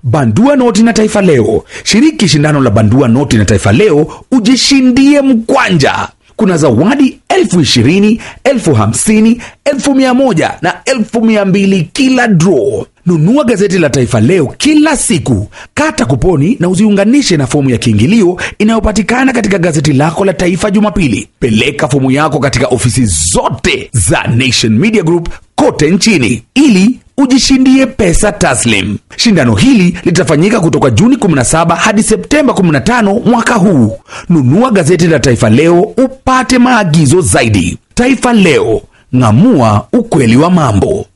Bandua noti na Taifa Leo. Shiriki shindano la Bandua noti na Taifa Leo, ujishindie mkwanja. Kuna zawadi elfu ishirini, elfu hamsini, elfu mia moja na elfu mia mbili kila draw. Nunua gazeti la Taifa Leo kila siku, kata kuponi na uziunganishe na fomu ya kiingilio inayopatikana katika gazeti lako la Taifa Jumapili. Peleka fomu yako katika ofisi zote za Nation Media Group kote nchini ili ujishindie pesa taslim. Shindano hili litafanyika kutoka Juni 17 hadi Septemba 15 mwaka huu. Nunua gazeti la Taifa Leo upate maagizo zaidi. Taifa Leo, ng'amua ukweli wa mambo.